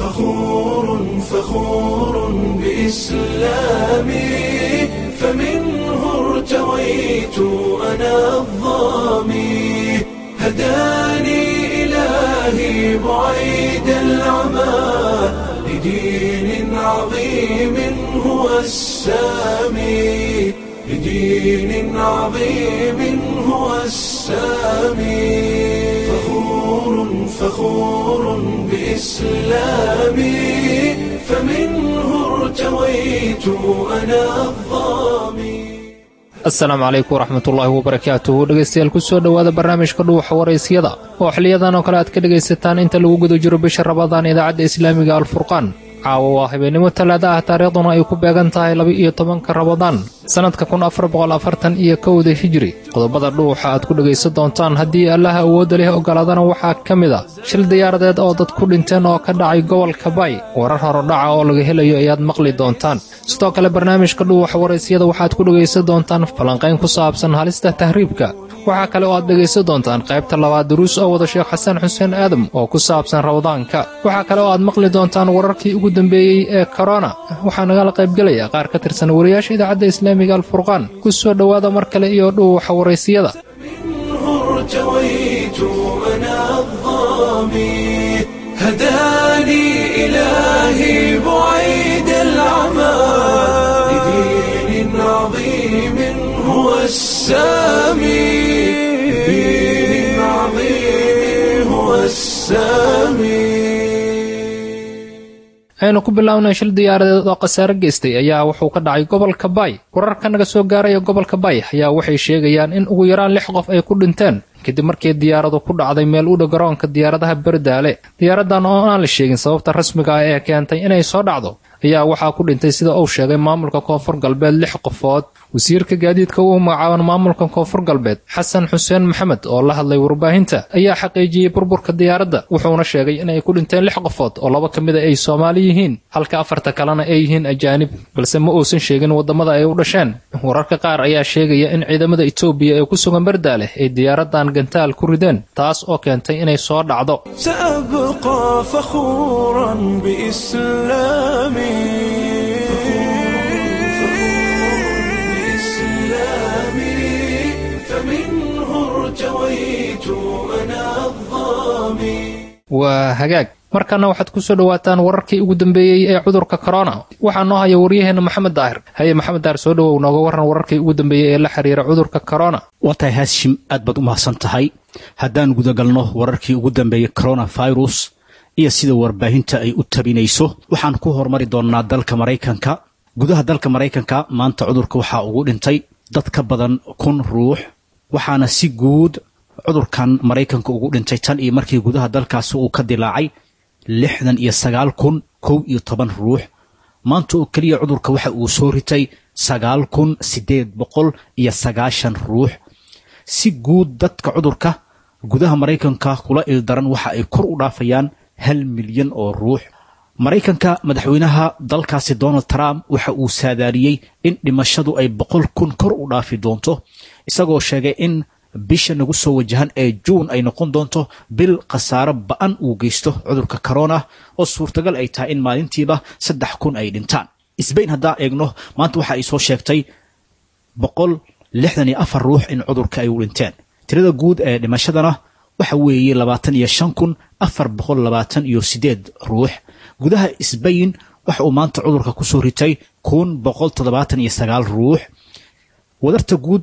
فخور فخور بإسلامي فمنه ارتويت أنا الظامي هداني إلهي بعيد العمى لدين عظيم هو السامي لدين عظيم هو السامي فخور فخور بإسلامي فمنه ارتويت أنا الظامي asalaamu calaykum waraxmatullaahi wabarakaatuhu dhegaystayaal ku soo dhowaada barnaamijka dhuuxa waraysyada oo xiliyadan oo kale aad ka dhegaysataan inta lagu guda jiro bisha rabadaan idaacadda islaamiga alfurqaan caawa waa habeennimo talaada ah taariikhduna ay ku beegan tahay laba-iyo tobanka rabadaan sannadka kun afar boqol afartan iyo kowda hijri qodobada dhuuxa aad ku dhegaysan doontaan haddii allaha awoodda leh ogolaadana waxaa ka mid a shil diyaaradeed oo dad ku dhinteen oo ka dhacay gobolka bay warar horodhaca oo laga helayo ayaad maqli doontaan sidoo kale barnaamijka dhuuxa waraysyada waxaad ku dhegaysan doontaan falanqayn ku saabsan halista tahriibka waxaa kale oo aad dhegaysan doontaan qaybta labaad duruus oo wada sheekh xasan xuseen aadam oo ku saabsan rawdaanka waxaa kale oo aad maqli doontaan wararkii ugu dambeeyey ee korona waxaa nagala qaybgelaya qaar ka tirsan wariyaasha idaacadda islaamiga alfurqaan ku soo dhowaada mar kale iyo dhuuxa waraysiyada منه ارتويت أنا الظامي هداني إلهي بعيد العمى لدين عظيم هو السامي لدين عظيم هو السامي aynu ku bilownay shil diyaaradeed oo khasaare geystay ayaa wuxuu ka dhacay gobolka bay wararka naga soo gaaraya gobolka bay ayaa waxay sheegayaan in ugu yaraan lix qof ay ku dhinteen kadib markii diyaaradu ku dhacday meel u dhow garoonka diyaaradaha berdaale diyaaradan oo aan la sheegin sababta rasmiga ah ee keentay inay soo dhacdo ayaa waxaa ku dhintay sida uu sheegay maamulka koonfur galbeed lix qofood wasiirka gaadiidka uu magacaaban maamulka koonfur galbeed xasan xuseen maxamed oo la hadlay warbaahinta ayaa xaqiijiyey burburka diyaaradda wuxuuna sheegay inay ku dhinteen lix qofood oo laba ka mida ay soomaali yihiin halka afarta kalena ay yihiin ajaanib balse ma uusan sheegin waddamada ay u dhasheen wararka qaar ayaa sheegaya in ciidamada etoobiya ee ku sugan berdaale ay diyaaradan gantaal ku rideen taas oo keentay inay soo dhacdo سأبقى فخورا بإسلامي بإسلامي فمنه ارتويت أنا الظامي waa hagaag markana waxaad ku soo dhowaataan wararkii ugu dambeeyey ee cudurka korona waxaa noo haya waryaheena maxamed daahir haye maxamed daahir soo dhowow nooga warran wararkii ugu dambeeyey ee la xiriira cudurka korona waa tahay haashim aad baad u mahadsan tahay haddaan gudagalno wararkii ugu dambeeyey coronavirus iyo sida warbaahinta ay u tabinayso waxaan ku hormari doonnaa dalka maraykanka gudaha dalka maraykanka maanta cudurka waxaa ugu dhintay dad ka badan kun ruux waxaana si guud cudurkan maraykanka ugu dhintay tan iyo markii gudaha dalkaasi uu ka dilaacay lixdan iyo sagaal kun kow iyo toban ruux maanta oo keliya cudurka waxa uu soo ritay sagaal kun siddeed boqol iyo sagaashan ruux si guud dadka cudurka gudaha maraykanka kula ildaran waxa ay kor u dhaafayaan hal milyan oo ruux maraykanka madaxweynaha dalkaasi donald trump waxa uu saadaariyey in dhimashadu ay boqol kun kor u dhaafi doonto isagoo sheegay in bisha nagu soo wajahan ee juun ay noqon doonto bil khasaaro ba-an uu geysto cudurka corona oo suurtagal ay tahay in maalintiiba saddex kun ay dhintaan sbain haddaan eegno maanta waxa ay soo sheegtay boqol lixdan iyo afar ruux in cudurka ay u dhinteen tirada guud ee dhimashadana waxa weeye labaatan iyo shan kun afar boqol labaatan iyo sideed ruux gudaha sbain waxa uu maanta cudurka kusoo ritay kun boqol toddobaatan iyo sagaal ruux wadarta guud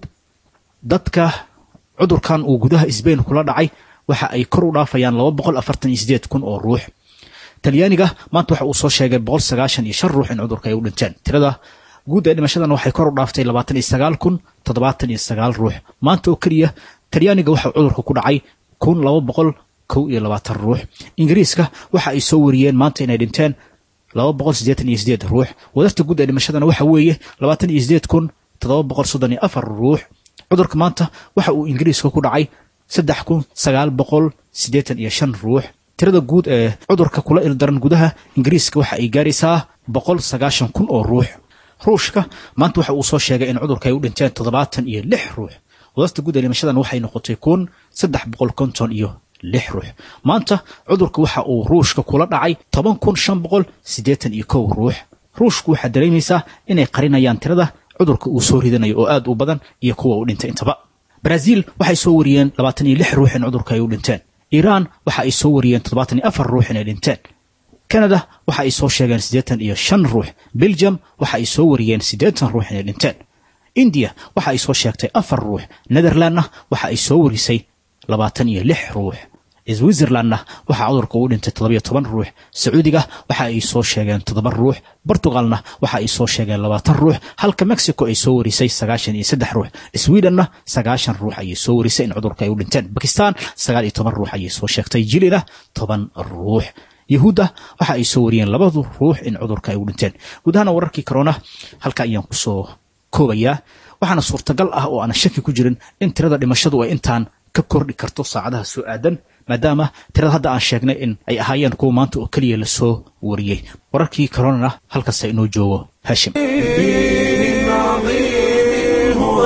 dadka cudurkan uu gudaha sbain kula dhacay waxa ay kor u dhaafayaan laba boqol afartan iyo sideed kun oo ruux talyaaniga maanta waxa uu soo sheegay boqol sagaashan iyo shan ruux in cudurka ay u dhinteen tirada guud ee dhimashadana waxay kor u dhaaftay labaatan iyo sagaal kun toddobaatan iyo sagaal ruux maanta oo keliya talyaaniga waxa cudurka ku dhacay kun laba boqol kow iyo labaatan ruux ingiriiska waxa ay soo wariyeen maanta inay dhinteen laba boqol siddeetan iyo sideed ruux wadarta guud ee dhimashadana waxa weeye labaatan iyo sideed kun toddoba boqol soddon iyo afar ruux cudurka maanta waxa uu ingiriiska ku dhacay saddex kun sagaal boqol siddeetan iyo shan ruux tirada guud ee cudurka kula ildaran gudaha ingiriiska waxa ay gaaraysaa boqol sagaashan kun oo ruux ruushka maanta waxa uu soo sheegay in cudurka ay u dhinteen toddobaatan iyo lix ruux wadasta guud ee dhimashadan waxay noqotay kun saddex boqol konton iyo lix ruux maanta cudurka waxa uu ruushka kula dhacay toban kun shan boqol siddeetan iyo kow ruux ruushku waxaa dareemaysaa inay qarinayaan tirada cudurka uu soo ridanayo oo aad u badan iyo kuwa uu dhintay intaba baraaziil waxay soo wariyeen labaatan iyo lix ruux in cudurka ay u dhinteen iiraan waxa ay soo wariyeen toddobaatan iyo afar ruux inay dhinteen kanada waxa ay soo sheegeen siddeetan iyo shan ruux belgium waxa ay soo wariyeen siddeetan ruux inay dhinteen indiya waxa ay soo sheegtay afar ruux netherlandna waxa ay soo warisay labaatan iyo lix ruux switzerlandna waxaa cudurka ugu dhintay toddobiyo toban ruux sacuudiga waxa ay soo sheegeen toddoba ruux portugalna waxa ay soo sheegeen labaatan ruux halka mexico ay soo warisay sagaashan iyo saddex ruux swedenna sagaashan ruux ayay soo warisay in cudurka ay u dhinteen bakistan sagaal iyo toban ruux ayay soo sheegtay jilina toban ruux yahuudda waxa ay soo wariyeen labadu ruux in cudurka ay u dhinteen guud ahaana wararkii corona halka ayaan kusoo koobayaa waxaana suurtagal ah oo aanan shaki ku jirin in tirada dhimashadu ay intaan ka kordhi karto saacadaha soo aadan maadaama tirada hadda aan sheegnay in ay ahaayeen kuwa maanta oo keliya lasoo wariyey wararkii coronana halkaasa inoo joogo haashim دين عظيم هو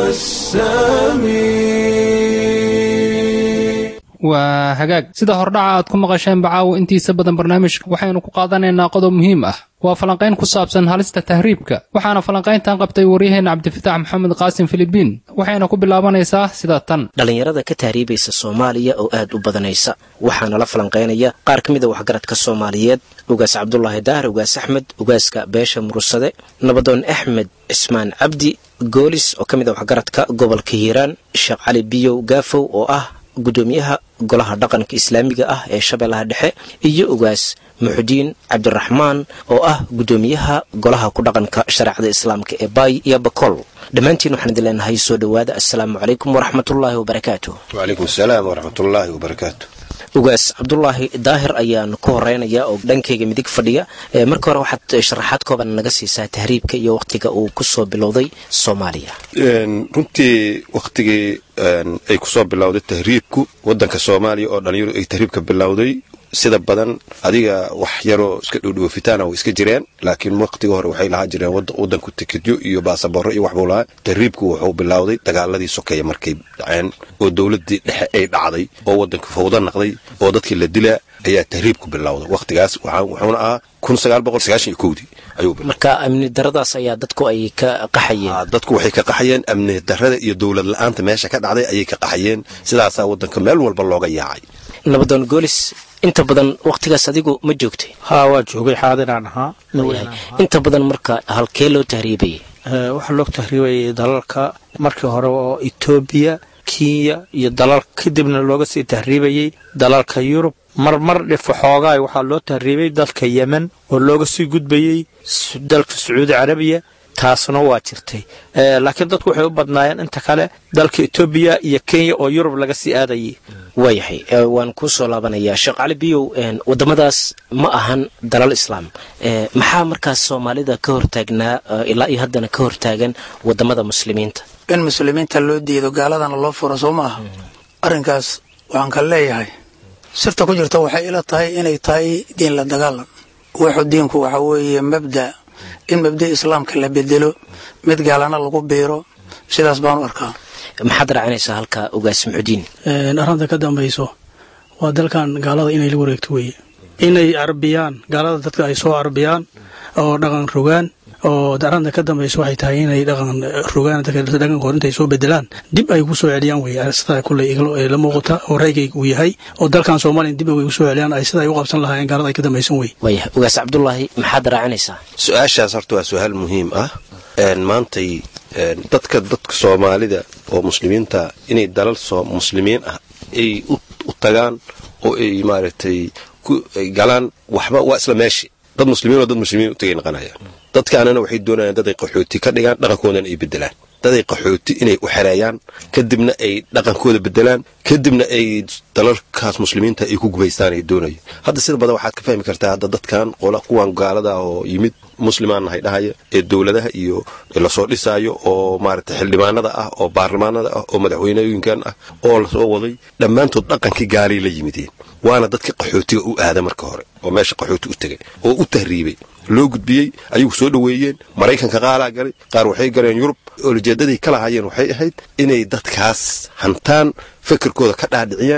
السامي waa hagaag sida hordhaca aad ku maqasheen bacaawo intiisa badan barnaamijka waxaynu ku qaadanaynaa qodob muhiim ah waa falanqayn ku saabsan halista tahriibka waxaana falanqayntan qabtay waryaheena cabdifitaax maxamed qaasim filibiin waxayna ku bilaabanaysaa sida tan dhallinyarada ka tahriibaysa soomaaliya oo aad u badanaysa waxaana la falanqaynaya qaar ka mid a waxgaradka soomaaliyeed ugaas cabdulaahi daahir ugaas axmed ugaaska beesha mursade nabadoon axmed cismaan cabdi goolis oo ka mid a waxgaradka gobolka hiiraan sheekh cali biyow gaafow oo ah gudoomiyaha golaha dhaqanka islaamiga ah ee shabeellaha dhexe iyo ugaas muxudiin cabdiraxmaan oo ah gudoomiyaha golaha ku dhaqanka shareecada islaamka ee baay iyo bakool dhammaantiin waxaan idin leenahay soo dhowaada assalaamu calaykum waraxmatullaahi wabarakaatu وعليكم السلام ورحمة الله وبركاته ugaas cabdulaahi daahir ayaan ku horeynaya oo dhankayga midig fadhiya ee marka hore waxaad sharaxaad kooban naga siisaa tahriibka iyo wakhtiga uu kusoo bilowday soomaaliya Een, runtii waktigii een, ay kusoo bilowday tahriibku wadanka soomaaliya oo dhalinyaro ay tahriibka bilowday sida badan adiga wax yaroo iska dhowdhowofitaana way iska jireen laakiin waqtiga hore waxay lahaa jireen wad- wadanku tikidyo iyo baasaboorro iyo waxbuu lahaa tahriibku wuxuu bilowday dagaaladii sokeeye markay dhaceen oo dowladii dhexe ay dhacday oo wadanku fawdo naqday oo dadkii la dilaa ayaa tahriibku bilowday waqtigaas waxaa- wuxuuna ahaa kun sagaal boqol sagaashan iyo kowdii ayuu bilowday marka amni daradaas ayaa dadku ay ka qaxayeen Ah, dadku waxay ka qaxayeen amni darrada iyo dowlad la-aanta meesha ka dhacday ayay ka qaxayeen sidaasaa wadanka meel walba looga yaacay nabadoon goolis inta badan wakhtigaas adigu ma joogtay haa waa joogay xaadiraan ahaa nin weyn aan ahaa. inta badan marka halkee loo tahriibayay Ee, waxaa loo tahriibayay dalalka markii hore oo etoobiya kenya iyo dalal kadibna looga sii tahriibayey dalalka yurub mar mar dhifo xoogaay waxaa loo tahriibay dalka yemen oo looga sii gudbayey Su- dalka sacuudi carabiya taasna waa jirtay Ee, laakiin dadku waxay u badnaayeen inta kale dalka etoobiya iyo kenya oo yurub laga sii aadayay waayahay ee, waan kuu soo laabanayaa sheekh cali biyow een, waddamadaas ma ahan dalal islaam Ee, maxaa markaas soomaalida ka hortaagnaa ee, ilaa iyo haddana ka hortaagan waddamada muslimiinta in muslimiinta loo diido gaaladana loo furo soo maaha arrinkaas waxaan ka leeyahay sirta ku jirta waxay ila tahay inay tahay diin la dagaalan wuxuu diinku waxa weeye mabda in mabda islaamka la bedelo mid gaalana lagu biiro sidaas baan u arkaa maxaad raacinaysaa halka ugaas muxudiin arrinta ka dambayso waa dalkan gaalada inay la wareegto weeye inay carbiyaan gaalada dadka ay soo carbiyaan oo dhaqan rogaan oo arrinta ka dambayso waxay tahay inay dhaqan rogaan dadka dhaqankood intay soo bedelaan dib ay ku soo celiyaan weye sidaa kulley igalo- ee la muuqata oo raygayga uu yahay oo dalkan soomaaliya dib ay ku soo celiyaan ay sida ay u qabsan lahaayeen gaalada ay ka dambaysan weye waayahay ugaas cabdulaahi maxaad raacinaysaa su-aashaas horta waa su-aal muhiim ah Een, maantay een, dadka dadka soomaalida oo muslimiinta inay dalal soo muslimiin ah ay u u tagaan oo ay maaragtay ku ay galaan waxba waa isla meeshi dad muslimiin oo dad muslimiin u tagay noqonayaan dadkaanana waxay doonayaan dad ay qaxooti ka dhigaan dhaqankoodana ay bedelaan dad ay qaxooti inay u xereeyaan kadibna ay dhaqankooda bedelaan kadibna ay dalalkaas muslimiinta ay ku gubaystaan ay doonaya hadda sida badan waxaad ka fahmi kartaa hadda dadkan qola kuwan gaalada oo yimid muslimaan nahay dhahaya ee dowladaha iyo lasoo dhisaayo oo maaragtay xildhibaanada ah oo baarlamaanada ah oo madaxweynooyinkan ah oo lasoo waday dhammaantood dhaqankii gaalay la yimideen waana dadka qaxootiga u aada marka hore oo meesha qaxooti u tegay oo u tahriibay loo gudbiyey ayagu soo dhoweeyeen maraykanka qaalaa galay qaar waxay galeen yurub olajeedaday ka lahaayeen waxay ahayd inay dadkaas hantaan fikirkooda ka dhaadhiciyaan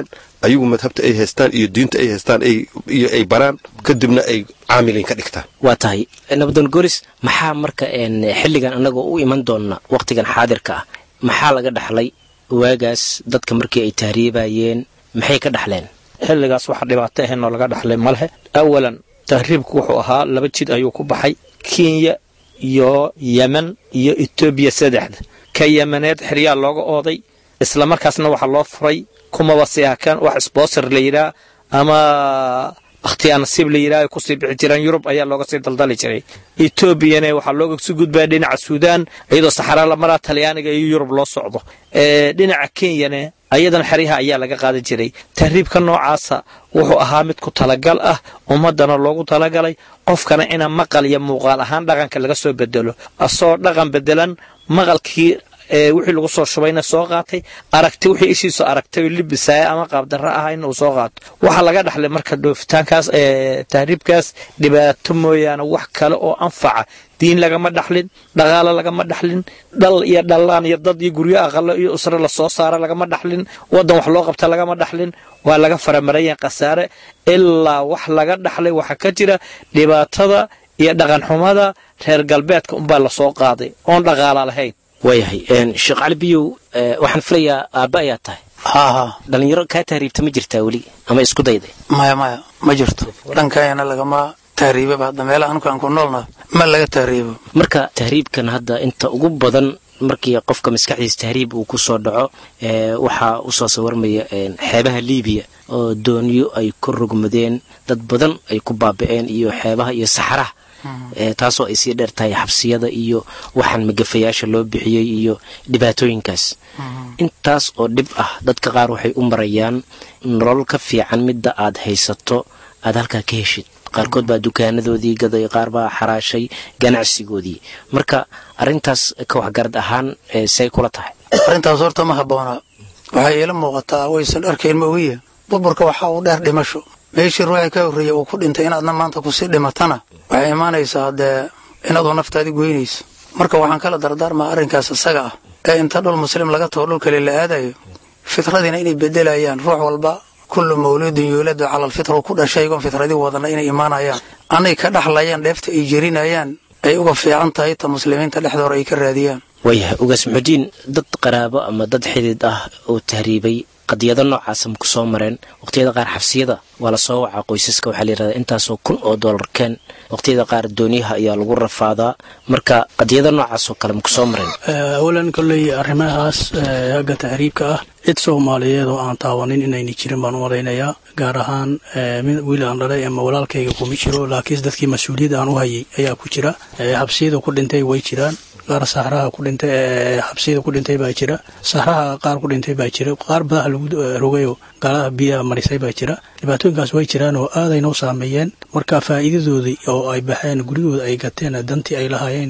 ayagu madhabta ay haystaan iyo diinta ay haystaan iyo ay baraan kadibna ay caamiliin ka dhigtaan waa tahay nabadoon goris maxaa marka xilligan annagoo u iman doonna wakhtigan xaadirka ah maxaa laga dhaxlay waagaas dadka markii ay tahriibayeen maxay ka dhaxleen xilligaas waxa dhibaato ahaynoo laga dhaxlay ma lehe awalan tahriibku wuxuu ahaa laba jid ayuu ku baxay kenya iyo yemen iyo etoobiya saddexda ka yemeneed xeryaa looga ooday isla markaasna waxaa loo furay kumaba siakan wax sbosor la yidhaah ama akhtiyaa nasiib la yidhaah ay kusii bixi jireen yurub ayaa looga sii daldali jiray etoobiyana waxaa looga sii gudbaya dhinaca suudaan iyadoo saxaraa la maraa talyaaniga iyo yurub loo socdo dhinaca kenyana ayadan xeryaha ayaa laga qaadan jiray tahriibka noocaasa wuxuu ahaa mid ku talagal ah ummadana loogu talagalay qofkana ina maqal iyo muuqaal ahaan dhaqanka laga soo bedelo asoo dhaqan bedelan maqalkii wixii lagu soo shubayna soo qaatay aragti wixii ishiisu aragtay libisaya ama qaabdarro ah in uu soo qaato waxaa laga dhaxlay marka dhoofitaankaas tahriibkaas dhibaato mooyaane wax kale oo anfaca diin lagama dhaxlin dhaqaalo lagama dhaxlin dhal iyo dhallaan iyo dad iyo guryo aqalo iyo usre lasoo saara lagama dhaxlin waddan wax loo qabta lagama dhaxlin waa laga faramarayan khasaare ilaa wax laga dhaxlay waxaa ka jira dhibaatada iyo dhaqanxumada reer galbeedka unbaa lasoo qaaday oon dhaqaala lahayn waayahay sheekh cali biyow waxaan filayaa aabba ayaa tahay haa haa dhallinyaro kaa tahriibta ma jirtaa weli ama isku dayday maya maya ma jirto dhankayana lagama tahriibaba hadda meelaha anku aan ku noolna ma laga tahriibo marka tahriibkan hadda inta ugu badan markii qofka maskaxdiisa tahriib uu ku soo dhaco waxaa usoo sawarmaya xeebaha liibiya oo doonyo ay ku rogmadeen dad badan ay ku baaba'een iyo xeebaha iyo saxaraha taasoo ay sii dheer tahay xabsiyada iyo waxaan magafayaasha loo bixiyey iyo dhibaatooyinkaas intaas oo dhib ah dadka qaar waxay u marayaan nolol ka fiican midda aad haysato aad halkaa ka heshid qaarkood baa dukaanadoodii gaday qaar baa xaraashay ganacsigoodii marka arintaas ka waxgarad ahaan say kula tahay arrintaas horta ma habboona waxay iila muuqataa waysan arkayn ma ogiya burburka waxaa uu dheer dhimasho meeshii ruuxii ka horreeyey uu ku dhintay inaadna maanta kusii dhimatana waxay imaanaysaa dee inaaduu naftaadi goynayso marka waxaan kala dardaarmaa arrinkaas isaga ah ee inta dhul muslim laga tago dhul kale la aadayo fitradiina inay bedelayaan ruux walba kullu mawluudin yuuladu cala alfitra ku dhashay igoon fitradii wadana inay imaanayaan anay ka dhaxlayaan dheefta ay jerinayaan ay uga fiican tahay ta muslimiinta dhexdooda ay ka raadiyaan waayahay ugaas muxudiin dad qaraabo ama dad xidid ah oo tahriibay qadiyado noocaasa ma ku soo mareen waqhtiyada qaar xabsiyada waa la soo wacaa qoysaska waxaa la yidhahdaa intaasoo kun oo dollar keen waqhtiyada qaar dooniyaha ayaa lagu rafaadaa marka qadiyado noocaasoo kale ma ku soo mareen awalan kolley arrimahaas hagga tahriibka ah cid soomaaliyeed oo aan taawanin inayna jirin baan u malaynayaa gaar ahaan mid wiil aan dhalay ama walaalkayga kuma jiro laakiinse dadkii mas-uuliyadda aan u hayay ayaa ku jira xabsiyada ku dhintay way jiraan qaar saxraha ku dhintay xabsiyada ku dhintay baa jira saxraha qaar ku dhintay baa jira qaar badaha lagu rogayoo gaalada biyaha marisay baa jira dhibaatooyinkaas way jiraan oo aaday noo saameeyeen marka faa'iidadoodii oo ay baxeen guryahooda ay gateen dantii ay lahaayeen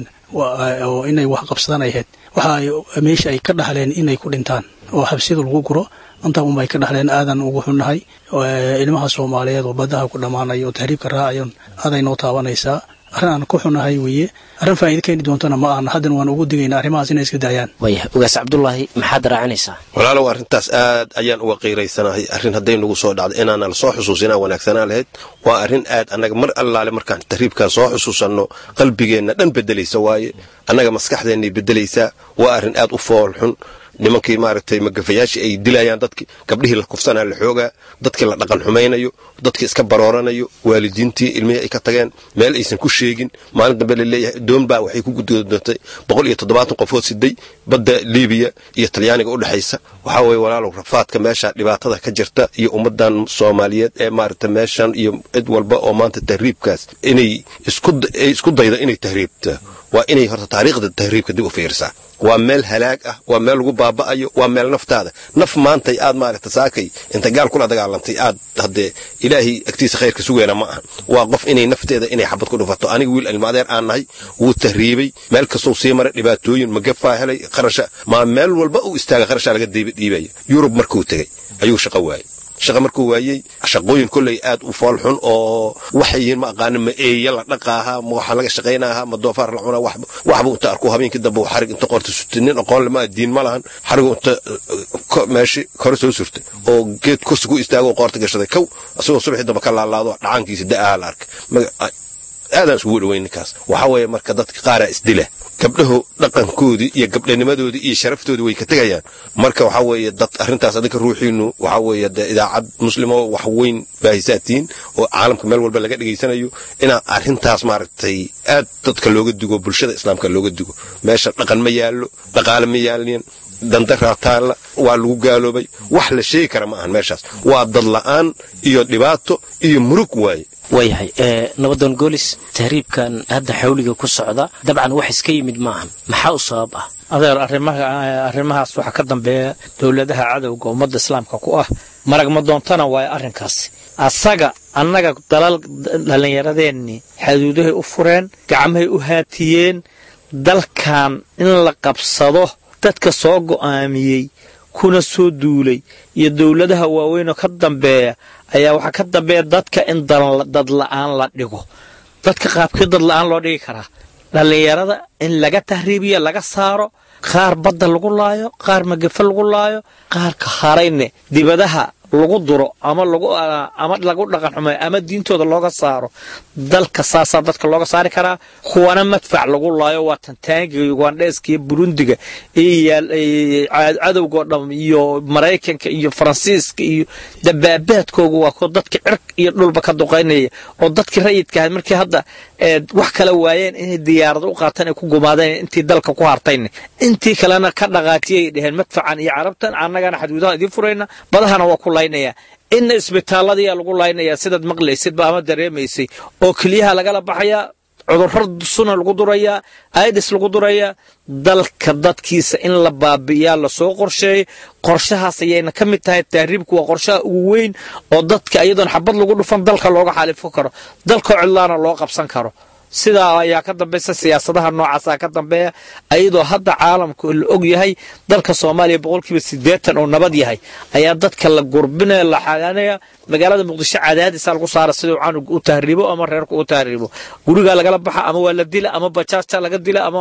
oo inay wax qabsadaan ay ahayd waxa ay meesha ay ka dhaxleen inay ku dhintaan oo xabsiyada lagu guro intaa unbay ka dhaxleen aadan ugu xunnahay ilmaha soomaaliyeed oo badaha ku dhammaanaya oo tahriibka raacayan aaday noo taabanaysaa arrin aan ku xunahay weeye arrin faa'iido keeni doontana ma ahna haddana waan ugu digaynaa arrimahaas inay iska daayaan waayahay ugaas cabdulaahi maxaad raacinaysaa walaalow arrintaas aad ayaan uga qiiraysanahay arrin hadday nagu soo dhacdo inaana la soo xusuusinaa wanaagsanaa lahayd waa arrin aad annaga mar allaale markaan tahriibkaa soo xusuusanno qalbigeenna dhan beddelaysa waaye annaga maskaxdeennay beddelaysaa waa arrin aad u fool xun nimankii maaragtay magafayaashii ay dilayaan dadkii gabdhihii la kufsanaa la xoogaa dadkii la dhaqan xumaynayo dadkii iska barooranayo waalidiintii ilmihii ay ka tageen meel aysan ku sheegin maalin dambe la leeyahay doon baa waxay ku gudgudoontay boqol iyo toddobaatan qofood siday badda liibiya iyo talyaaniga u dhexaysa waxaa weeye walaalow rafaadka meesha dhibaatada ka jirta iyo ummaddan soomaaliyeed ee maaragta meeshan iyo cid walba oo maanta tahriibkaas inay isku daydo inay tahriibta waa inay horta taariikhda tahriibka dib u fiirsaa waa meel halaag ah waa meel lagu baaba'ayo waa meel naftaada naf maantay aad maaragta saakay inta gaal kula dagaalantay aad haddee ilaahay agtiisa khayrka sugeena ma aha waa qof inay nafteeda inay xabad ku dhufato aniga wiil ilmaadeer aan nahay wuu tahriibay meel kastuu sii maray dhibaatooyin magafaa helay qarasha maa meel walba uu istaaga qarashaa laga dhiibaya yurub markuu tegey ayuu shaqo waayey shaqa markuu waayey shaqooyin kolley aad u fool xun oo waxay yihiin ma aqaanin ma eeya la dhaqaaha ma waxaa laga shaqaynaha ma doofaar la cunaa waxba inta arku habeenkii dambe uu xarig inta qorta surtay nin aqoon lama diin ma lahan xarigu inta meeshi kore soo surtay oo geed kursi ku istaago qoorta gashaday kow asagoo subaxii dambe ka laalaado dhacaankiisa da'aha la arkay aadaan isugu dhaweyn ninkaas waxaa weeye marka dadka qaaraa isdila gabdhahu dhaqankoodii iyo gabdhanimadoodii iyo sharaftoodii way ka tegayaan marka waxaa weeye dad arrintaas adinka ruuxiinu waxaa weeye dee idaacad muslimo wax weyn baahisaatiin oo caalamka meel walba laga dhegaysanayo inaa arrintaas maaragtay aad dadka looga digo bulshada islaamka looga digo meesha dhaqan ma yaallo dhaqaale ma yaalin dandaraa taalla waa lagu gaaloobay wax la sheegi kara ma ahan meeshaas waa dad la'aan iyo dhibaato iyo murug waaye waayahay nabadoon goolis tahriibkan hadda xawliga ku socda dabcan wax iska yimid maahan maxaa u sabab ah adeer arrimahaas waxaa ka dambeeya dowladaha cadowga ummadda islaamka ku ah marag ma doontana waayo arrinkaasi asaga annaga dalal dhallinyaradeenni xaduudahay u fureen gacmahay u haatiyeen dalkan in la qabsado dadka soo go'aamiyey kuna soo duulay iyo dowladaha waaweynoo ka dambeeya ayaa waxaa ka dambeeya dadka in dad la'aan la dhigo dadka qaabkii dad la'aan loo dhigi karaa dhallinyarada in laga tahriibiyo laga saaro qaar badda lagu laayo qaar magafe lagu laayo qaarka harayne dibadaha lagu duro ama ama lagu dhaqan xumeeyo ama diintooda looga saaro dalka saasaa dadka looga saari karaa kuwana madfac lagu laayo waa tantaangiga ugandheeska iyo burundiga cadowgao dham iyo maraykanka iyo faransiiska iyo dabaabaadkooga waa kuwa dadka cirq iyo dhulba ka duqaynaya oo dadkii rayidka ahayd markii hadda wax kala waayeen inay diyaarado u qaataan ay ku gumaadeen intii dalka ku hartayne intii kalena ka dhaqaatiyay dheheen madfacan iyo carabtan annagana xadguudaha idiin furayna badahana waa ku laynaya inna isbitaalladiyaa lagu laynayaa sidaad maqlaysidba ama dareemaysay oo keliyaha lagala baxayaa cudurro suna lagu durayaa aidis lagu durayaa dalka dadkiisa in la baabi'iyaa lasoo qorsheeyay qorshahaas ayayna ka mid tahay tahriibku waa qorshaha ugu weyn oo dadka iyadoon xabad lagu dhufan dalka looga xaalifo karo dalkoo cidlaana loo qabsan karo sidaa ayaa ka dambaysa siyaasadaha noocaasa ka dambeeya ayadoo hadda caalamka la og yahay dalka soomaaliya boqolkiiba siddeetan oo nabad yahay ayaa dadka la gurbinaya la xaanaya magaalada muqdisho cadaadisa lagu saara siduu canug u tahriibo ama reerku u tahriibo gurigaa lagala baxa ama waa la dila ama bajaajta laga dila ama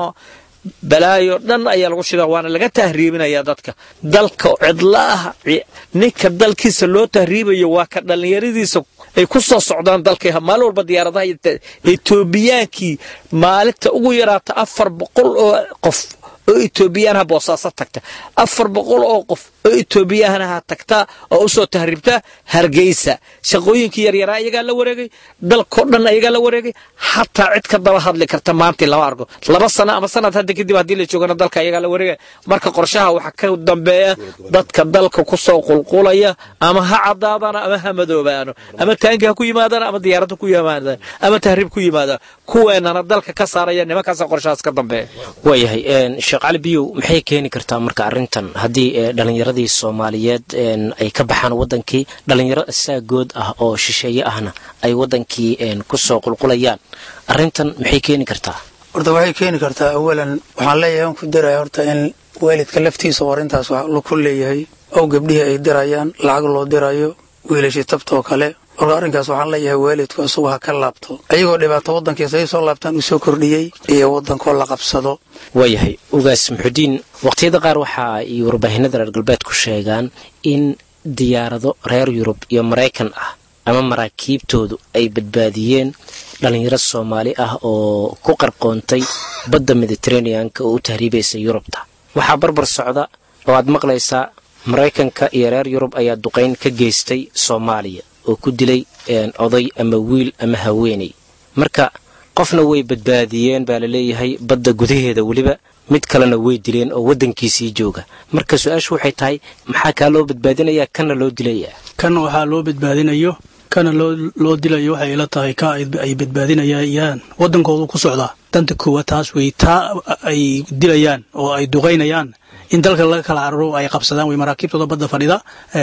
balaayo dhan ayaa lagu shida waana laga tahriibinaya dadka dalka cidla ah ninka dalkiisa loo tahriibayo waa ka dhallinyaradiisa ay ku soo socdaan dalka maalin walba diyaaradaha etoobiyaankii maalinta ugu yaraata afar boqol oo qof oo etoobiyaanaha boosaaso tagta afar boqol oo qof oo etoobiyaanaha tagta oo usoo tahriibta hargeysa shaqooyinkii yaryaraa iyagaa la wareegay dalkao dhan ayagaa la wareegay xataa cid ka daba hadli karta maantii lama argo laba sano ama sanad hadda kadib haddii la joogana dalka ayagaa la wareegay marka qorshaha waxaa ka dambeeya dadka dalka kusoo qulqulaya ama ha cadaadana ama ha madoobaano ama taanki ha ku yimaadaan ama diyaaradda ku yimaadaan ama tahriib ku yimaadaan kuweenana dalka ka saaraya nimankaasa qorshahaas ka dambeeya waayahay sheekh cali biyow maxay keeni kartaa marka arrintan haddii dhallinyaradii soomaaliyeed ay ka baxaan waddankii dhallinyaro saagood ah oo shisheeye ahna ay waddankii kusoo qulqulayaan arrintan maxay keeni kartaa horta waxay keeni kartaa awalan waxaan leeyahay aan ku diraya horta in waalidka laftiisa oo arrintaas wax ku leeyahay ow gabdhihii ay dirayaan lacag loo dirayo wiilashii tabtoo kale marka arrinkaas waxaan leeyahay waalidku isagu ha ka laabto ayagoo dhibaato waddankiisa ay soo laabtaan uu soo kordhiyey iyo waddankoo la qabsado waayahay ugaas muxudiin waqtiyada qaar waxa ay warbaahinada reer galbeedku sheegaan in diyaarado reer yurub iyo maraykan ah ama maraakiibtoodu ay badbaadiyeen dhallinyaro soomaali ah oo ku qarqoontay badda mediteraneanka oo u tahriibaysa yurubta waxaa barbar socda oo aad maqlaysaa maraykanka iyo reer yurub ayaa duqayn ka geystay soomaaliya oo ku dilay oday ama wiil ama haweeney marka qofna way badbaadiyeen baa laleeyahay badda gudaheeda weliba mid kalena way dileen oo waddankiisii jooga marka su-aashu waxay tahay maxaa kaa loo badbaadinayaa kana loo dilayaa kan waxaa loo badbaadinayo kana loo dilayo waxay ila tahay ka ay badbaadinayaan waddankoodu ku socdaa danta koowaad taas wey taa ay dilayaan oo ay duqaynayaan in dalka laga kala cararo ay qabsadaan wey maraakiibtooda badda fadhida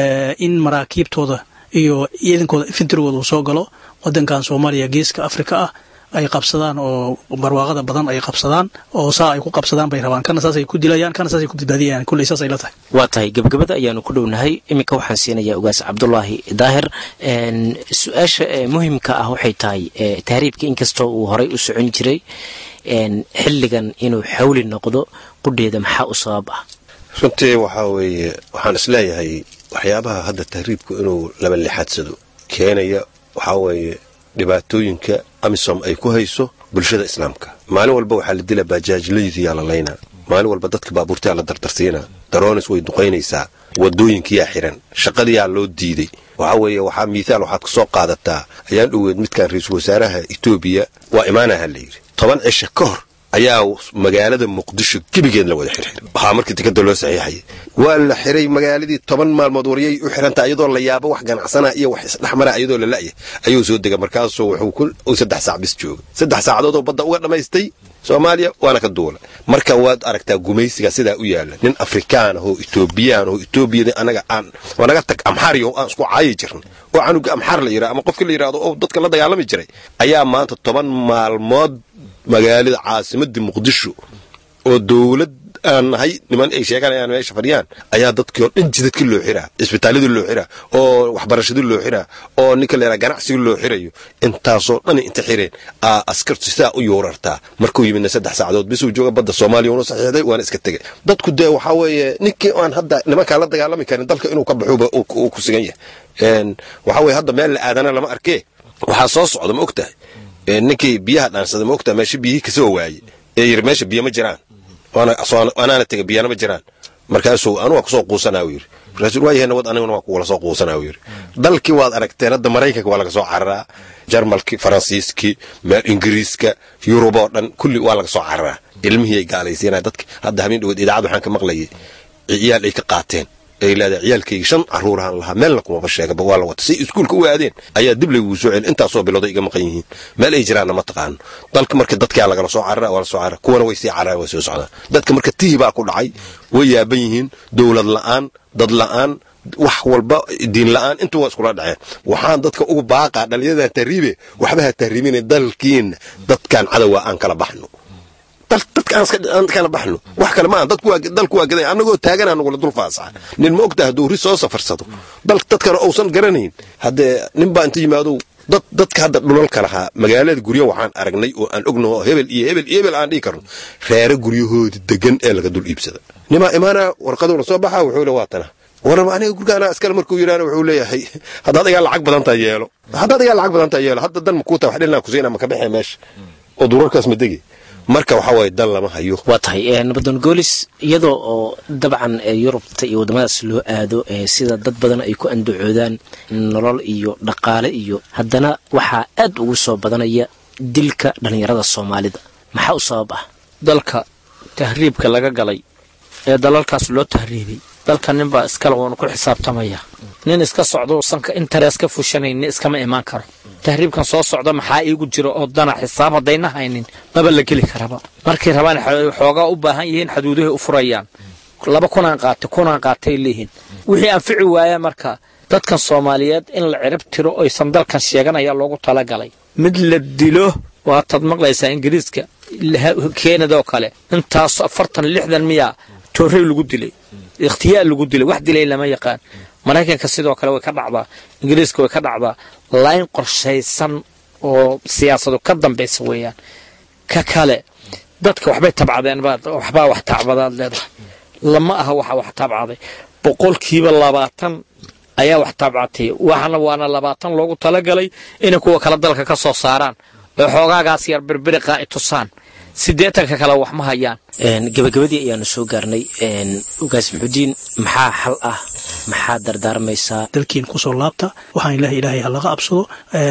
in maraakiibtooda iyo ciidankooda infantrigooda uu soo galo waddankan soomaaliya geeska afrika ah ay qabsadaan oo barwaaqada badan ay qabsadaan oo saa ay ku qabsadaan bay rabaan kana saasay ku dilayaan kana saasay ku badbaadiyayaan kulley saasay la tahay waa tahay gebagabada ayaanu ku dhownahay iminka waxaan siinayaa ugaas cabdulaahi daahir su-aasha muhimka ah waxay tahay tahriibka inkastoo uu horay u socon jiray xilligan inuu xawli noqdo qudheeda maxaa u sabab ah runtii waxaa weeye waxaan isleeyahay waxyaabaha hadda tahriibku inuu laba lixaadsado keenaya waxaa weeye dhibaatooyinka amisom ay ku hayso bulshada islaamka maalin walba waxaa la dila bajaajlaydiyaa la laynaa maalin walba dadka baabuurtayaa la dardarsiinaa daroonis way duqaynaysaa wadooyinkiyaa xiran shaqadiyaa loo diiday waxaa weeye waxaa miithaal waxaad ka soo qaadataa ayaan dhoweed midkaan ra-iisul wasaaraha etoobiya waa imaanaha la yidhi toban cisho ka hor ayaa magaalada muqdisho gebigeed la wada xirxiray waxaa markii tikada loo saxiixayay waa la xiray magaaladii toban maalmood waryay u xirantaa iyadoo la yaabo wax ganacsana iyo wax isdhexmara iyadoo la la'ya ayuu soo dega markaasuu wuxuu saddex saac bis jooga saddex saacadoodoo badda uga dhammaystay soomaaliya waana ka duula marka waad aragtaa gumaysiga sidaa u yaala nin afrikaan ahoo etoobiyaan ahoo etoobiyada anaga aan waa naga tag amxaariyo aan isku caayi jirna oo canuga amxaar la yidhaha ama qofkii la yidhahdo oo dadka la dagaalami jiray ayaa maanta toban maalmood magaalada caasimadii muqdisho oo dowlad aan nahay niman ay sheeganayaan meesha fadhiyaan ayaa dadkii oo dhan jidadkii loo xiraa isbitaaladii loo xiraa oo waxbarashadii loo xiraa oo ninka la yidhaha ganacsigii loo xirayo intaasoo dhan inta xireen aa askartu sidaa u yuurartaa markuu yimidna saddex saacadood bisuu jooga badda soomaaliya una saxiixday waana iska tegay dadku dee waxaa weeye ninkii aan hadda nimankaa la dagaalami karin dalka inuu ka baxuba uu ku sigan yahay waxaa weye hadda meel la aadana lama arkee waxaa soo socda ma og tahay ninkii biyaha dhaansada ma ogtaa meesha biyihii kasoo waaye ee yiri meesha biyo ma jiraan anaana tega biyana ma jiraan markaasuu anu waa kusoo quusanaa yiri markaasuu waayahay nabad aniguna waa kuwala soo quusanaa yiri dalkii waad aragteen hadda maraykanka waa laga soo cararaa jarmalkii faransiiskii meel ingiriiska yurub oo dhan kulli waa laga soo cararaa ilmihii ay gaalaysiinaya dadki hadda habeen dhaweed idaacad waxaan ka maqlayay ciyaal ay ka qaateen ay leedahay ciyaalkayga shan caruurahan lahaa meelna kumaba sheegaba waa la wata say iskuulka u aadeen ayaa dib laygugu soo celin intaasoo bilooday iga maqan yihiin meel ay jiraanna ma taqaano dalka marka dadkaa lagala soo carara waa la soo carara kuwana way sii cararaan way soo socdaan dadka marka tihi baa ku dhacay way yaaban yihiin dowlad la'aan dad la'aan wax walba diin la'aan intu waa iskula dhaceen waxaan dadka ugu baaqaa dhallinyaradan tahriibe waxba ha tahriibina dalkiina dadkan cadowa aan kala baxno dadkaan kala baxno wax kale maaha dalku waa gaday annagoo taagana nagula dul faasaxa nin ma ogtaha hadduu ri soo safarsado dadkana uusan garanayn haddee nin baa inta yimaado dad dadka hadda dhulalka lahaa magaalada guryo waxaan aragnay oo aan ognaho hebel iyo hebel iyo hebel aan dhihi karno reere guryahoodi degan ee laga dul iibsada nimaa imaana warqaduu la soo baxa wuxuu le waatana warama aniga gurgaana askale markuu yidhaana wuxuu leeyahay haddaad igaa lacag badantaa yeelo haddaad igaa lacag badantaa yeelo hadda dan makuu taha wax dhilnaa kusiina maka baxee meesha oo durarkaas ma degi marka waxaa waaye dan lama hayo waa tahay nabadoon goolis iyadoo oo dabcan yurubta iyo waddamadaas loo aado sida dad badan ay ku andacoodaan nolol iyo dhaqaale iyo haddana waxaa aad ugu soo badanaya dilka dhallinyarada soomaalida maxaa u sabab ah dalka tahriibka laga galay ee dalalkaas loo tahriibay dalka ninbaa iskale wuuna ku xisaabtamaya nin iska socdo sanka interes ka fushanayni iskama imaan karo tahriibkan soo socda maxaa iigu jira oo dana xisaab haddayna haynin maba la geli karaba markay rabaan xoogaa u baahan yihiin xaduudahay u furayaan laba kunaan qaatay kunaan qaatay leeyihiin wixii anfici waaya marka dadkan soomaaliyeed in la cirib tiro oysan dalkan sheegan ayaa loogu talagalay mid la dilo waataad maqlaysaa ingiriiska keenadoo kale intaas afartan lixdan miyaa toorey lagu dilay ikhtiyaar lagu dilay wax dilay lama yaqaan maraykanka sidoo kale way ka dhacdaa ingiriiska way ka dhacdaa layn qorshaysan oo siyaasadu ka dambaysa weeyaan ka kale dadka waxbay tabcadeen waxbaa wax tacbadaad leedahay lama aha waxa wax tabcaday boqolkiiba labaatan ayaa wax tabcatay waxana waana labaatan loogu talagalay inay kuwa kale dalka ka soo saaraan oo xoogaagaas yar birbiriqa ay tusaan sideetanka kale wax ma hayaan gabagabadii ayaanu soo gaarnay ugaas muxudiin maxaa xal ah maxaa dardaarmaysaa dalkiina kusoo laabta waxaan ilahay ilaahay ha laga absado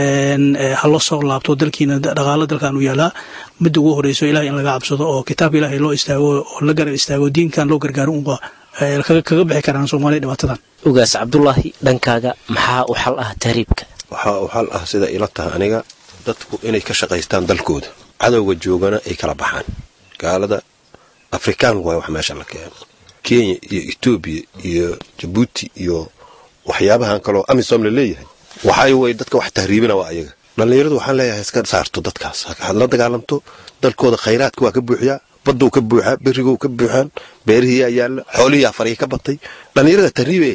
hala soo laabto dalkiina dhaqaalo dalkan u yaalaa midda ugu horeyso ilahay in laga cabsado oo kitaabka ilaahay loo istaago oo la garab istaago diinkan loo gargaaro unba kaga bixi karaan soomaaliya dhibaatadan ugaas cabdulaahi dhankaaga maxaa u xal ah tahriibka waxaa u xal ah sida ila taha aniga dadku inay ka shaqaystaan dalkooda cadowga joogana ay kala baxaan gaalada afrikaan waay wax meesha la keeno kenya iyo etoobiya iyo jabuuti iyo waxyaabahan kaloo amisom la leeyahay waxay way dadka wax tahriibina waa ayaga dhallinyaradu waxaan leeyahay iska saarto dadkaas had la dagaalamto dalkooda khayraadka waa ka buuxiyaa baduu ka buuxaa berigou ka buuxaan beerihiiyaa yaalla xoolihiiyaa farihi ka batay dhallinyarada tahriibe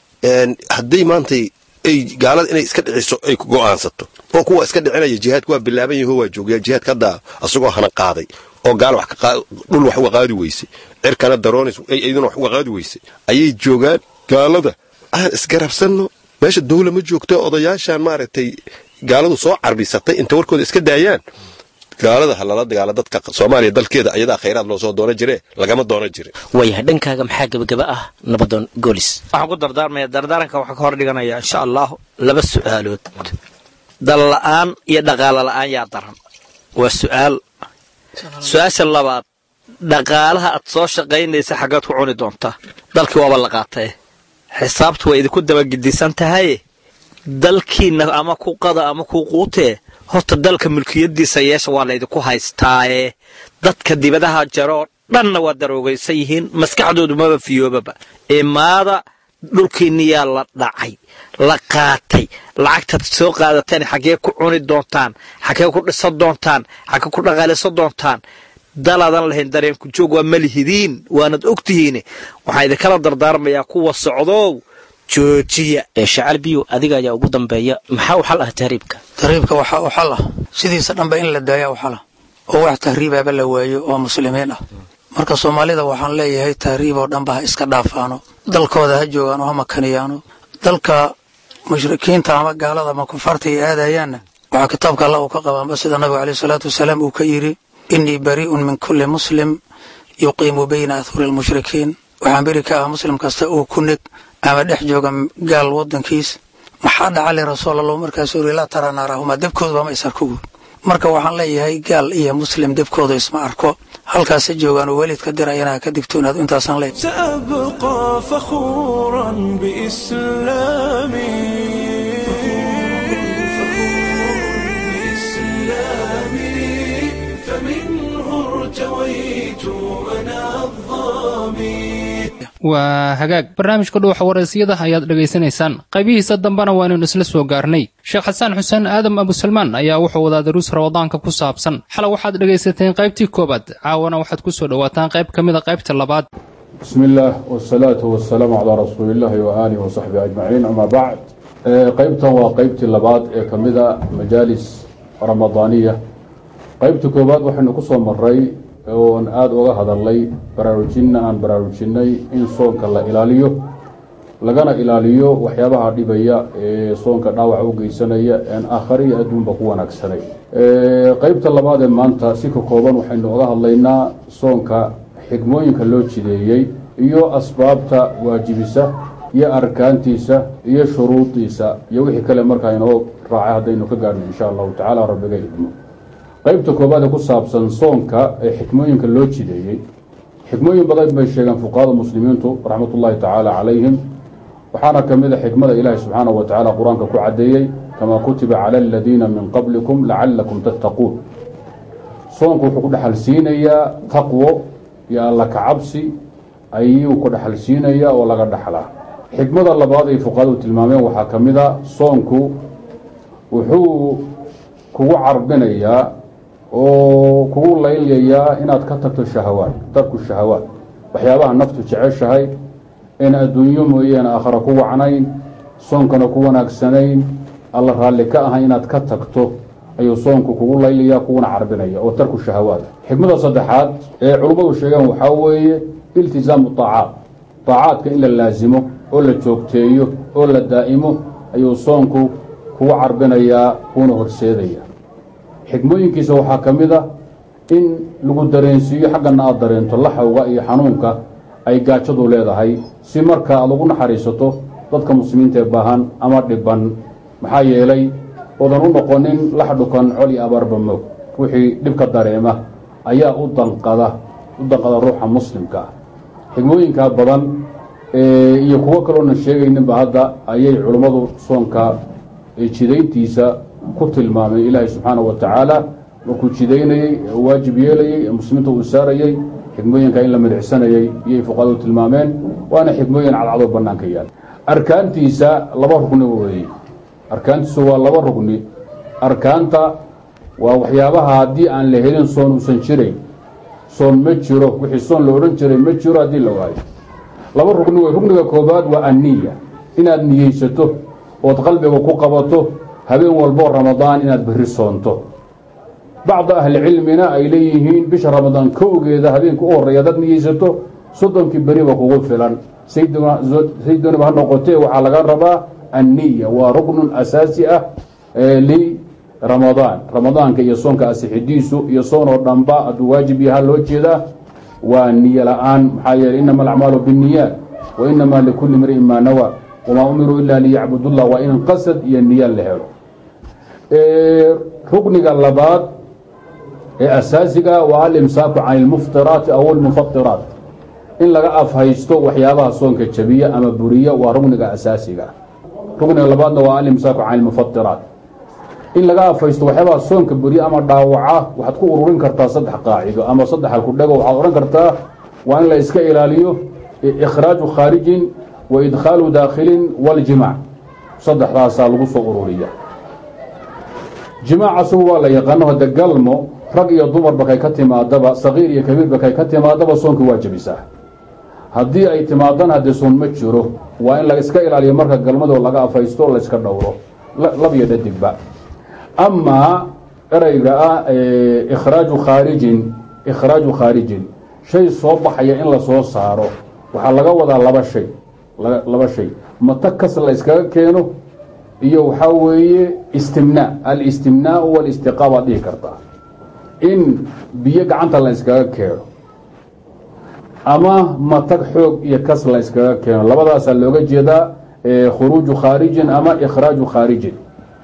hadday maantay ay gaalada inay iska dhiciso ay go'aansato oo kuwa iska dhicinaya jihaadku waa bilaaban yaho waa joogaa jihaadka hadda asagoo hana qaaday oo gaal dhul wax uga qaadi weysay cirkana daroonis iyaduna wax uga qaadi weysay ayay joogaan gaalada aan isgarabsanno meesha dawla ma joogto odayaashaan maaragtay gaaladu soo carbisatay inta warkooda iska daayaan gaalada ha lala dagaala dadka soomaaliya dalkeeda ayadaa khayraad loo soo doonan jire lagama doonan jirin waayahay dhankaaga maxaa gebagaba ah nabadoon goolis waxaan ku dardaarmaya dardaaranka waxaa ka hor dhiganaya insha allahu laba su'aalood dal la'aan iyo dhaqaalo la'aan yaa daran waa su'aal su-aasha labaad dhaqaalaha aad soo shaqaynaysa xaggaad ku cuni doontaa dalkii waaba la qaatae xisaabtu waa idinku dabagidisan tahaye dalkiinna ama ku qada ama ku quutee horta dalka mulkiyadiisa yeesha waa laydinku haystaaye dadka dibadaha jaroo dhanna waa daroogaysan yihiin maskaxdoodu maba fiyoobaba imaada dhulkiinniyaa la dhacay la qaatay lacagtaad soo qaadateen xaggee ku cuni doontaan xaggee ku dhisan doontaan xaggee ku dhaqaalaysan doontaan dalaadan lahayn dareenku joog waa malihidiin waanad ogtihiin waxaa idinkala dardaarmayaa kuwa socdow joojiya shacaal biyo adiga ayaa ugu dambeeya maxaa u xal ah tahriibka tahriibka waxaa u xal ah sidiisa dhanba in la daaya u xala oo wax tahriibaaba la waayo oo muslimiin ah marka soomaalida waxaan leeyahay tahriib oo dhanba ha iska dhaafaano dalkooda ha joogaano ha makaniyaano dalka mushrikiinta ama gaalada ama kufaarta ay aadayaanna waxaa kitaabka alla uu ka qabaanba sida nabigu caleyh salaatu wasalaam uu ka yidhi innii barii'un min kulli muslim yuqiimu bayna ahuri almushrikiin waxaan beri ka ah muslim kasta uu ku neg ama dhex jooga gaal wadankiis maxaa dhacali rasuul allahu markaasuu yidhi laa taraa naarahuma debkoodaba ma is arko guud marka waxaan leeyahay gaal iyo muslim debkooda isma arko halkaasa joogaan oo weliidka dirayana ha ka digtoonaad intaasaan leeyahay سأبقى فخورا بإسلامي فمنه ارتويت أنا الظامي waa hagaag barnaamijka dhuuxa waraysiyada ayaad dhegaysanaysaan qaybihiisa dambena waanaynu isla soo gaarnay sheekh xasaan xuseen aadam abusalmaan ayaa wuxuu wadaa daruus ramadaanka ku saabsan xalay waxaad dhegaysateen qaybtii koowaad caawana waxaad ku soo dhowaataan qayb ka mida qaybta labaad بسم الله والصلاة والسلام على رسول الله وآله وصحبه أجمعين أما بعد قيبتا وقيبتي اللباد كمدة مجالس رمضانية قيبتي كوباد وحن قصة مري وان آد وغا هذا اللي براروجينا أن براروجيني إن صونك الله إلاليو لغانا إلاليو وحيابها ديبايا صونك ناوع وقيسانيا أن آخري أدون بقوان أكساني قيبتا اللباد مانتا سيكو كوبان وحن وغا هذا صونك xigmooyinka loo jideeyey iyo asbaabta waajibisa iyo arkaantiisa iyo shuruudiisa iyo wixii kale markaa inoo raacay haddaynu ka gaarhno insha allahu tacala rabbiga idmo qeybta koobaad ee ku saabsan soonka ee xikmooyinka loo jideeyey xikmooyin badan bay sheegeen fuqahada muslimiintu raxmatullahi tacaala calayhim waxaana ka mid a xikmada ilaahi subxaanahu wa tacaala qur-aanka ku caddeeyey kamaa kutiba cala aladiina min qablikum lacalakum tattaquun soonku wuxuu ku dhexal siinayaa taqwo iyo alla kacabsi ayuu ku dhaxal siinayaa oo laga dhaxlaa xikmada labaad ay fuqahadu tilmaameen waxaa ka mid a soonku wuxuu kugu carbinayaa oo kugu laylayaa inaad ka tagto shahawaad tarku shahawaad waxyaabaha naftu jeceshahay in adduunyo mooyaane aakhara ku wacnayn soonkana ku wanaagsanayn alla raalli ka ahay inaad ka tagto ayuu soonku kugu laylaya kuguna carbinaya oo tarku shahawaad xikmada saddexaad ee culummadu sheegeen waxaa weeye iltisaamu taacaat taacaadka in la laasimo oo la joogteeyo oo la daa'imo ayuu soonku kugu carbinayaa kuuna horseedaya xikmooyinkiisa waxaa ka mid a in lagu dareensiiyo xaggana aad dareento laxawga iyo xanuunka ay gaajadu leedahay si marka aad ugu naxariisato dadka muslimiinta ee baahan ama dhiban maxaa yeelay oodan u noqonin lax dhukan col iyo abaarba moog wixii dhibka dareema ayaa u danqada u danqada ruuxa muslimka ah xigmooyinkaa badan iyo kuwo kaloonan sheegayninba hadda ayay culummadu soonka jidayntiisa ku tilmaameen ilaahay subxaanahu wa tacaala markuu jidaynayey waajib yeelayey ee muslimiinta uu saarayey xikmooyinka in la midicsanayey iyay fuqahadu tilmaameen waana xikmooyin cadcadoo bannaanka yaal arkaantiisa laba rugni weeye arkaantiisu waa laba rugni arkaanta waa waxyaabaha haddii aan la helin soon uusan jirayn soon ma jiro wixii soon la odhan jiray ma jiro haddii la waayo laba rugni wey rugniga koobaad waa anniya inaad niyeysato ood qalbiga ku qabato habeen walboo ramadaan inaad berri soonto bacda ahlicilmina ay leeyihiin bisha ramadaan kowgeeda habeenka u horreeya hadaad niyeysato soddonkii beriba kugu filan saydooniba ha noqotee waxaa laga rabaa anniya waa ruknun asaasi ah liramadaan ramadaanka iyo soonka asixidiisu iyo soon oo dhanba hadduu waajib yaha loo jeedaa waa niyo la-aan maxaa yeeley inama alacmaalu binniyaat wa inamaa likulli mri'in maa nawaa wamaa umiruu ila liyacbudullah waa in qasad iyo niya la helo rukniga labaad ee asaasiga waa alimsaaku can ilmuftiraati aw almufatiraat in laga afhaysto waxyaabaha soonka jabiya ama buriya waa rugniga asaasiga rugniga labaadna waa alimsaaku can ilmufatiraat in laga afhaysto waxyaabaha soonka buriya ama dhaawaca waxaad ku ururin kartaa saddex qaacido ama saddex halkudhego waxaad odhan kartaa waa in la iska ilaaliyo ikhraaju khaarijin wa idkhaalu daakhilin waljimaac saddexdaasaa lagu soo ururiya jimaac asagu waa la yaqaano hade galmo rag iyo dumarba kay ka timaadaba saqiir iyo kabiirba kay ka timaadaba soonka waa jebisaa haddii ay timaadana haddee soon ma jiro waa in la iska ilaaliyo marka galmadoo laga afhaysto layska dhowro labiyo dhadigba amaa ereyga ah ikhraaju khaarijin ikhraaju khaarijin shay soo baxaya in lasoo saaro waxaa laga wadaa laba shay laba shay mata kas la iskaga keeno iyo waxaa weeye istimnaa alistimnaau walistiqaa baad dhihi kartaa in biyo gacanta la iskaga keeno ama matag xoog iyo kas la iskaga keeno labadaasaa looga jeedaa khuruuju khaarijin ama ikhraaju khaarijin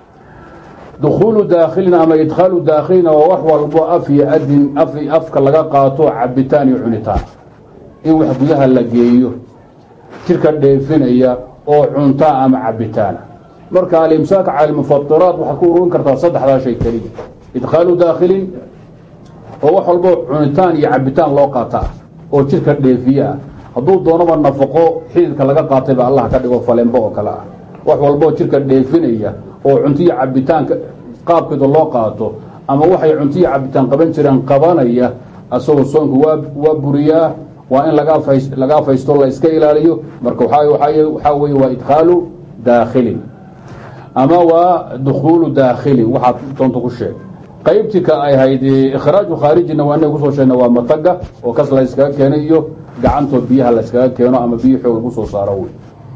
dukhuulu daakhilin ama idkhaalu daakhilina waa wax walbo af iyo adin afka laga qaato cabitaan iyo cunitaan in wax gudaha la geeyo jirka dheefinaya oo cuntaa ama cabitaana marka alimsaaka cala almufatiraat waxaad ku ururin kartaa saddexdaa shay keliya idkhaalu daakhilin oo wax walbo cunitaan iyo cabitaan loo qaata ah oo jirka dheefiye ah hadduu doonaba nafaqo xididka laga qaatayba allah ka dhigo falembo oo kale ah wax walboo jirka dheefinaya oo cuntiyo cabitaanka qaabkeeda loo qaato ama waxay cuntiyo cabitaan qaban jireen qabanaya asagoo soonku waa buriyaa waa in laga afaysto la iska ilaaliyo marka waxaa weye waa idkhaalu daakhilin ama waa dukhuulu daakhilin waxaad doonta ku sheeg qaybtii ka ay hayd ikhraaju khaarijina waa inay kusoo sheegna waa mataga oo kas la yskaga keenay iyo gacantoo biyaha la yskaga keeno ama biyo xoog lagu soo saaro wey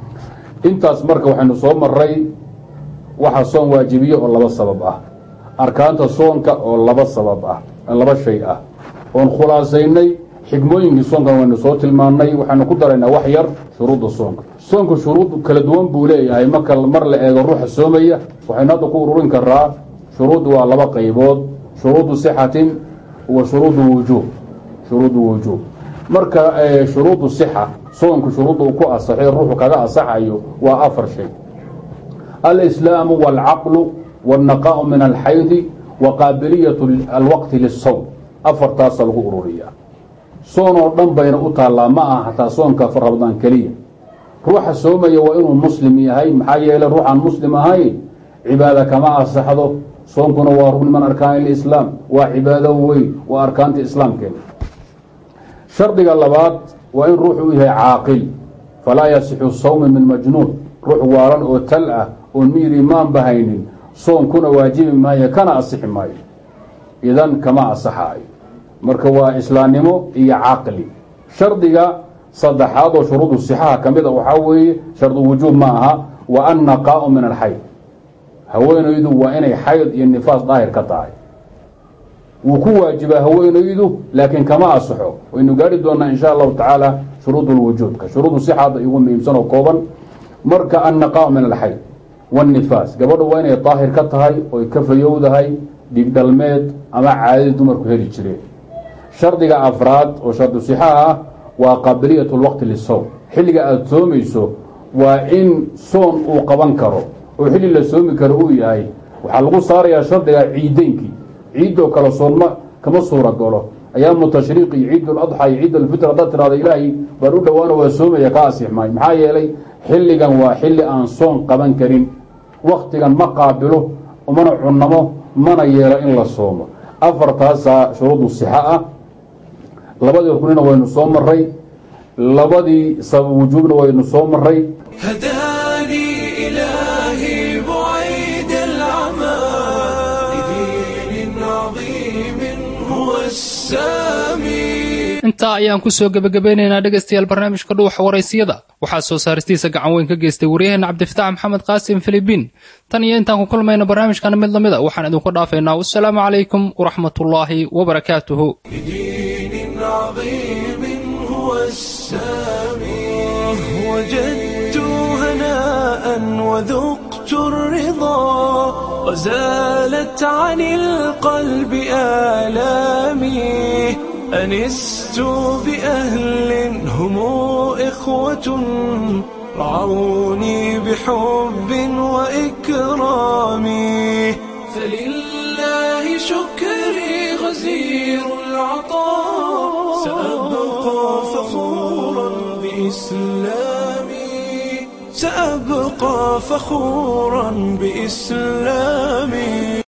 intaas marka waxaynu soo maray waxa soon waajibiye oo laba sabab ah arkaanta soonka oo laba sabab ah laba shay ah oon khulaasaynay xigmooyinkii soonkan waynu soo tilmaannay waxaynu ku daraynaa wax yar shuruudda soonka soonku shuruud kala duwan buu leeyahay marka mar la eego ruuxa soomaya waxaynu hadda ku ururin karaa shuruuddu waa laba qaybood shuruudu sixatin wa shuruudu wujuub shuruudu wujuub marka shuruudu sixa soonku shuruudda uu ku asaxay ruuxu kaga asaxayo waa afar shay alislaamu waalcaqlu wاlnaqaau min alxaydi wa qaabiliyat alwaqti lisowm afartaasa lagu ururiyaa soon oo dhan bayna u taallaa ma aha hataa soonka ramadaan keliya ruuxa soomaya waa inuu muslim yahay maxaa yeeley ruuxaan muslim ahayn cibaada kama asaxdo soonkuna waa rugni min arkaan ilislaam waa cibaado weyn waa arkaanta islaamkeena shardiga labaad waa in ruuxu u yahay caaqil falaa yasixu sawmi min majnuun ruux waalan oo tal ah oon miyir imaanba haynin soonkuna waajibi maayo kana asixi maayo idan kama asaxaayo marka waa islaamnimo iyo caqli shardiga saddexaad oo shuruudu sixaha ka mid a waxaa weeye shardu wujuub ma aha wa annaqaau min alxayd haweenaydu waa inay xayd iyo nifaas daahir ka tahay wuu ku waajibaa haweenaydu laakiin kama asaxo waynu gaari doonaa insha allahu tacaala shuruud lwujuubka shuruudu sixaada igu muhiimsan oo kooban marka annaqaau min alxayd wاnifaas gabadha waa inay daahir ka tahay oy ka fayowdahay dhigdhalmeed ama caadadii dumarku heli jireen shardiga afraad oo shardu sixaha ah waa qaabiliyat lwaqti lisowm xilliga aada soomayso waa in soon uu qaban karo oo xilli la soomi karo uu yahay waxaa lagu saarayaa shardiga ciideynkii ciidoo kale soonma kama suura galo ayaamu tashriiq iyo ciid ladxa iyo ciid alfitr haddaad tirahda ilaahay baan u dhowaano waa soomaya ka asix maayo maxaa yeelay xilligan waa xilli aan soon qaban karin waktigan ma qaabilo umana cunnamo mana yeelo in la soomo afartaasaa shuruudu sixa ah labadii ruknina waynu soo maray labadii sabab wujuubna waynu soo maray هداني إلهي بعيد العمى لدين عظيم هو السامي intaa ayaan ku soo gebagabeynaynaa dhegaystayaal barnaamijka dhuuxa waraysiyada waxaa soo saaristiisa gacan weyn ka geystay waryaheenna cabdifatax maxamed qaasim filibiin tan iyo intaan ku kulmayno barnaamijkana mid lamid a waxaan idinku dhaafaynaa wasalaamu calaykum waraxmatullaahi wabarakaatuhu لدين عظيم هو السامي وجدت هناء وذقت الرضا وزالت عن القلب آلامي أنست بأهل هم إخوة رعوني بحب وإكرام فلله شكري غزير العطاء سأبقى فخورا بإسلامي سأبقى فخورا بإسلامي